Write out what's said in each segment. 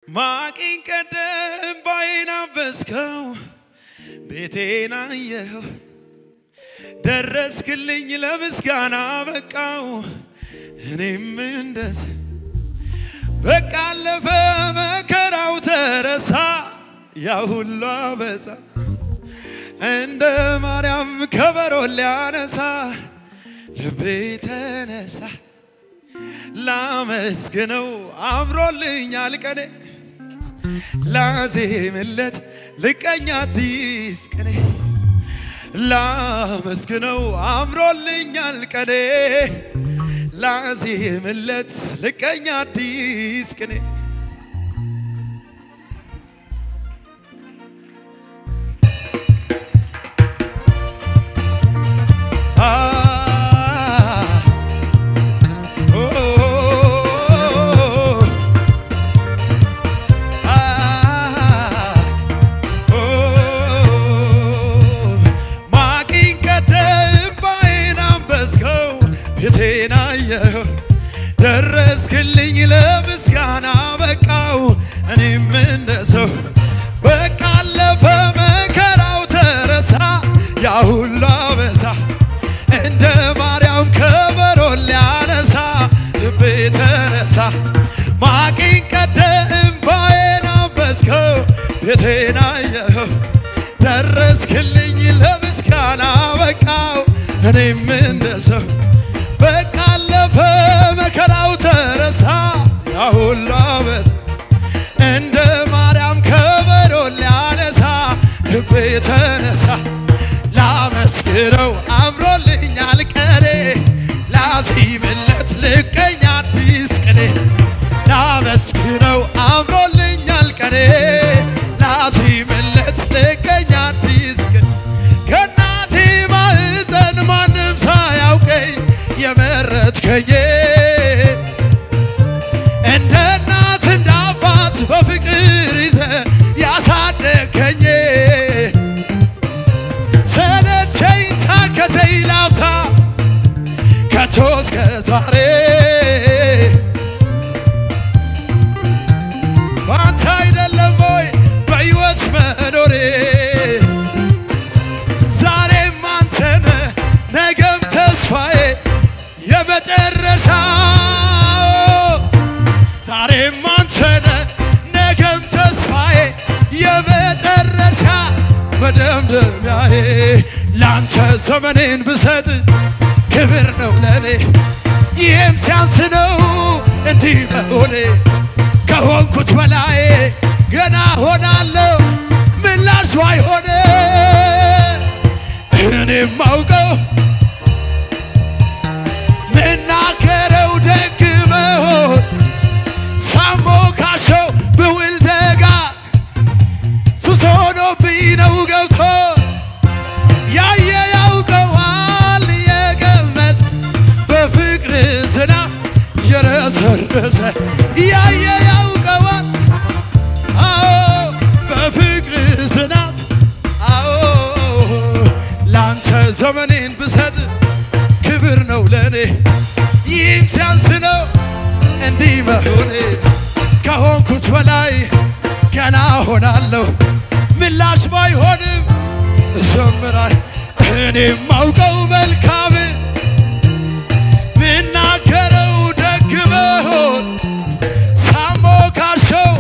ማቂን ቀደም ባይን አበስከው ቤቴን አየኸው ደረስክልኝ ለምስጋና በቃው እኔም እንደስ በቃ አለፈ መከራው ተረሳ ያ ሁሉ አበዛ እንደ ማርያም ከበሮ ሊያነሳ ልቤ ተነሳ ላመስግነው አምሮልኛል ቀኔ ላዜምለት ልቀኝ አዲስ ቀኔ ላመስግነው አምሮልኛል ቀኔ ላዜምለት ልቀኝ አዲስ ቀኔ ማቂን ቀደም ባይን አንበስከው ቤቴን አየኸው ደረስክልኝ ለምስጋና በቃው እኔም እንደ ሰው በቃ አለፈ መከራው ተረሳ ያ ሁሉ አበሳ እንደ ማርያም ከበሮ ሊያነሳ ልቤ ተነሳ ማቂን ቀደም ባይን አንበስከው ቤቴን አየኸው ደረስክልኝ ለምስጋና በቃው እኔም እንደ ሰው በቃ አለፈ መከራው ተረሳ ያ ሁሉ አበሳ እንደ ማርያም ከበሮ ሊያነሳ ልቤ ተነሳ ላመስግነው አምሮልኛል ቀኔ ላዚምለት ልቀኝ አዲስ ቅኔ ላመስግነው አምሮልኛል ቀኔ ላዚምለት ልቀኝ አዲስ ቅኔ ከእናቴ ማህፀን ማንም ሳያውቀኝ የመረጥከኝ እንደ እናት እንደ አባት በፍቅር ይዘ ያሳደገኝ ሰለቸኝ ታከተኝ ላፍታ ከቶ እስከ ዛሬ ባንተ አይደለም ወይ በሕይወት መኖሬ ዛሬም አንተነ ነገም ተስፋዬ የመጨረሻ ዛሬም አንተነ ነገም ተስፋዬ የመጨረሻ መደምደሚያዬ ለአንተ ዘመኔን ብሰጥ ክብር ነው ለኔ ይህም ሲያንስ ነው እንዲህ መሆኔ ከሆንኩት በላይ ገና ሆናለሁ ምላሽ ባይሆነ እኔም ማውቀው ምናገረው ደግ መሆን ሳሞ ካሸው ብውል ደጋ ሱስ ሆኖብኝ ነው ገብቶ ያየ ያውቀዋል የገመት በፍቅር ዝናብ የረሰረሰ ያየ ያውቀዋል አዎ በፍቅር ዝናብ አዎ ላንተ ዘመኔን ብሰጥ ክብር ነው ለኔ ይህም ሲያንስ ነው እንዲህ መሆኔ ከሆንኩት በላይ ገና ሆናለሁ ምላሽ ባይሆንም እዘምራል እኔም ማውቀው መልካም ምናገረው ደግ መሆን ሳሞ ካሸው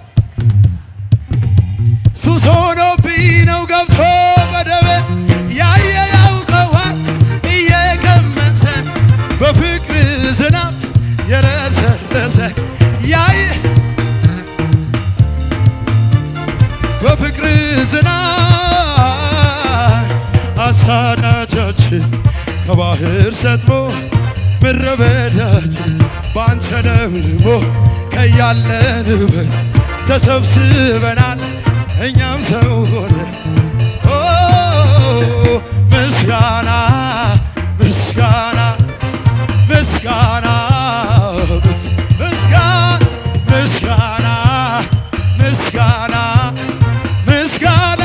ሱስ ሆኖብኝ ነው ገብቶ በደበ ያየ ያውቀዋል እየቀመሰ በፍቅር ዝናብ የረሰረሰ ያየ በፍቅር ዝናብ አሳዳጃችን ከባህር ሰጥሞ ምድረ በዳችን በአንተ ለምልሞ ከያለንበት ተሰብስበናል እኛም ሰው ሆነ ኦ ምስጋና ምስጋና ምስጋና ምስ- ምስጋና ምስጋና ምስጋና ምስጋና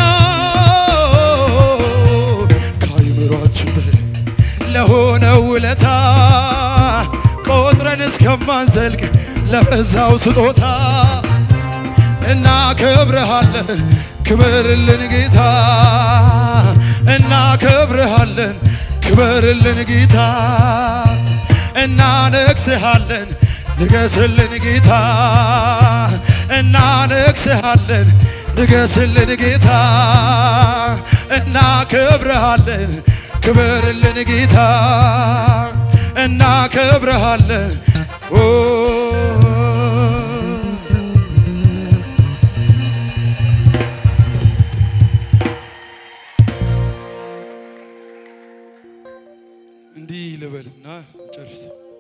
ከአይምሯችን በላይ ለሆነው ውለታ ቆጥረን እስከማንዘልቅ ለበዛው ስጦታ እናከብርሃለን ክበርልን ጌታ እናከብርሃለን ክበርልን ጌታ እናነግስሃለን ንገስልን ጌታ እናነግስሃለን ንገስልን ጌታ እናከብርሃለን ክበርልን ጌታ እናከብርሃለን ኦ እንዲህ ልበልና ጨርስ።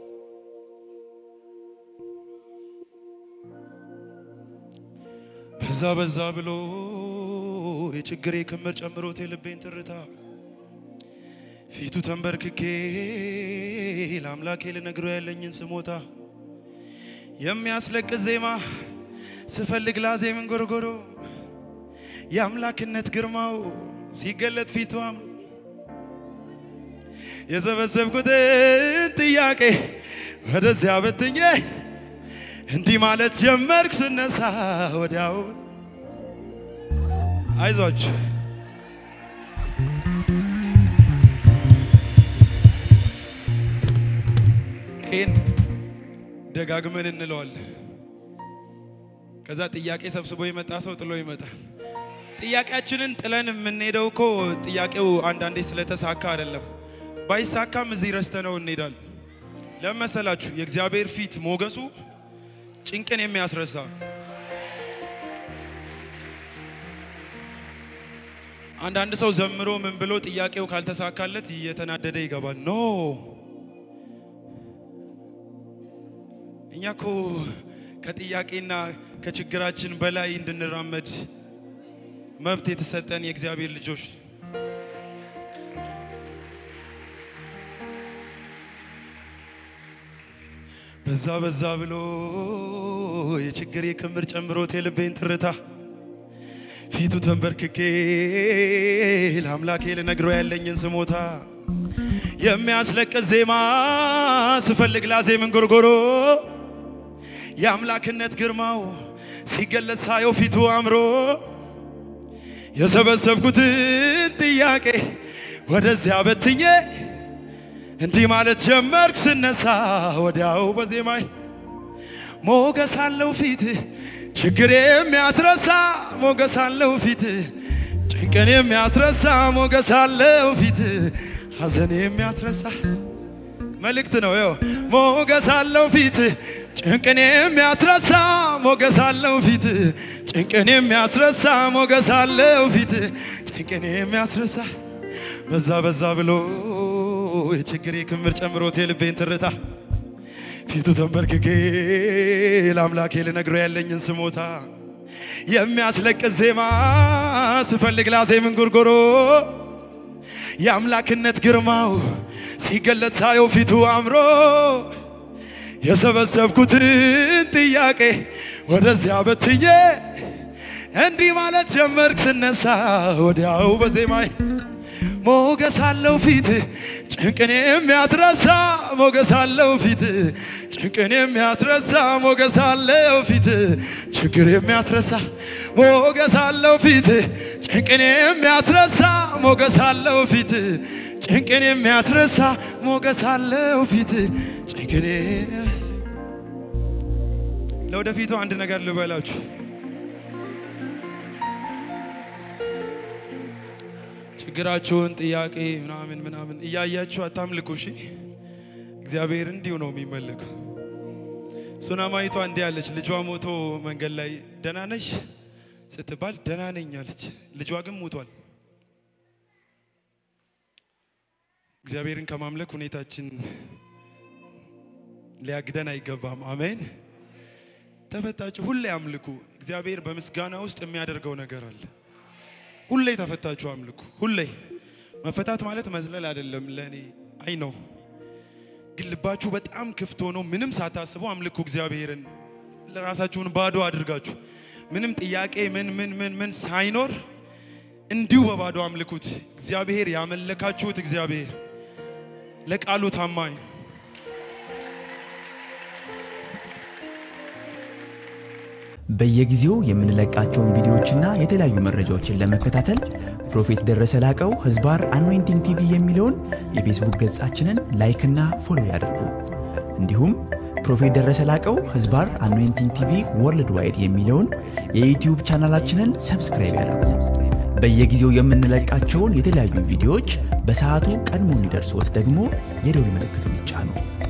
በዛ በዛ ብሎ የችግሬ ክምር ጨምሮት የልቤን ትርታ ፊቱ ተንበርክኬ ለአምላኬ ልነግረው ያለኝን ስሞታ የሚያስለቅስ ዜማ ስፈልግ ላዜም እንጎርጎሮ የአምላክነት ግርማው ሲገለጥ ፊቱ አምሮ የሰበሰብኩትን ጥያቄ ወደዚያ በትኜ እንዲህ ማለት ጀመርክ ስነሳ ወዲያው አይዟችሁ ይህን ደጋግመን እንለዋለን። ከዛ ጥያቄ ሰብስቦ የመጣ ሰው ጥሎ ይመጣል። ጥያቄያችንን ጥለን የምንሄደው እኮ ጥያቄው አንዳንዴ ስለተሳካ አይደለም። ባይሳካም እዚህ ረስተነው እንሄዳለን። ለምን መሰላችሁ? የእግዚአብሔር ፊት ሞገሱ ጭንቅን የሚያስረሳ አንዳንድ ሰው ዘምሮ ምን ብሎ ጥያቄው ካልተሳካለት እየተናደደ ይገባል። ኖ እኛ እኮ ከጥያቄና ከችግራችን በላይ እንድንራመድ መብት የተሰጠን የእግዚአብሔር ልጆች በዛ በዛ ብሎ የችግሬ ክምር ጨምሮት የልቤን ትርታ ፊቱ ተንበርክኬ ለአምላኬ ልነግረው ያለኝን ስሞታ የሚያስለቅስ ዜማ ስፈልግ ላዜምን ጎርጎሮ የአምላክነት ግርማው ሲገለጽ ሳየው ፊቱ አምሮ የሰበሰብኩትን ጥያቄ ወደዚያ በትኜ እንዲህ ማለት ጀመርክ ስነሳ ወዲያው በዜማይ ሞገስ አለው ፊት ችግር የሚያስረሳ ሞገስ አለው ፊት ጭንቅን የሚያስረሳ ሞገስ አለው ፊት ሐዘን የሚያስረሳ መልእክት ነው። ይኸው ሞገስ አለው ፊት ጭንቅን የሚያስረሳ ሞገስ አለው ፊት ጭንቅን የሚያስረሳ ሞገስ አለው ፊት ጭንቅን የሚያስረሳ በዛ በዛ ብሎ የችግሬ ክምር ጨምሮት የልቤን ትርታ ፊቱ ተንበርክኬ ለአምላኬ ልነግረው ያለኝን ስሞታ የሚያስለቅስ ዜማ ስፈልግ ላዜምን ጎርጎሮ የአምላክነት ግርማው ሲገለጥ ሳየው ፊቱ አምሮ የሰበሰብኩትን ጥያቄ ወደዚያ በትኜ እንዲህ ማለት ጀመርክ ስነሳ ወዲያው በዜማይ ሞገስ አለው ፊት ጭንቅን የሚያስረሳ ሞገስ አለው ፊት ጭንቅን የሚያስረሳ ሞገስ አለው ፊት ችግር የሚያስረሳ ሞገስ አለው ፊት ጭንቅን የሚያስረሳ ሞገስ አለው ፊት ጭንቅን የሚያስረሳ ሞገስ አለው ፊት ጭንቅን ለወደፊቱ አንድ ነገር ልበላችሁ ችግራችሁን ጥያቄ ምናምን ምናምን እያያችሁ አታምልኩ። እሺ እግዚአብሔር እንዲሁ ነው የሚመለከው። ሱናማይቷ እንዲህ አለች። ልጇ ሞቶ መንገድ ላይ ደህና ነሽ ስትባል ደህና ነኝ አለች። ልጇ ግን ሞቷል። እግዚአብሔርን ከማምለክ ሁኔታችን ሊያግደን አይገባም። አሜን። ተፈታችሁ ሁሌ አምልኩ። እግዚአብሔር በምስጋና ውስጥ የሚያደርገው ነገር አለ። ሁሌ ተፈታችሁ አምልኩ። ሁሌ መፈታት ማለት መዝለል አይደለም። ለእኔ አይ ነው፣ ግን ልባችሁ በጣም ክፍት ሆኖ ምንም ሳታስቡ አምልኩ እግዚአብሔርን። ለራሳችሁን ባዶ አድርጋችሁ ምንም ጥያቄ ምን ምን ምን ምን ሳይኖር እንዲሁ በባዶ አምልኩት። እግዚአብሔር ያመለካችሁት እግዚአብሔር ለቃሉ ታማኝ ነው። በየጊዜው የምንለቃቸውን ቪዲዮዎችና የተለያዩ መረጃዎችን ለመከታተል ፕሮፌት ደረሰ ላቀው ህዝባር አኖይንቲንግ ቲቪ የሚለውን የፌስቡክ ገጻችንን ላይክና ፎሎ ያድርጉ። እንዲሁም ፕሮፌት ደረሰ ላቀው ህዝባር አኖይንቲንግ ቲቪ ወርልድ ዋይድ የሚለውን የዩትዩብ ቻናላችንን ሰብስክራይብ ያድርጉ። በየጊዜው የምንለቃቸውን የተለያዩ ቪዲዮዎች በሰዓቱ ቀድሞ እንዲደርሶት ደግሞ የደውል ምልክቱን ይጫኑ።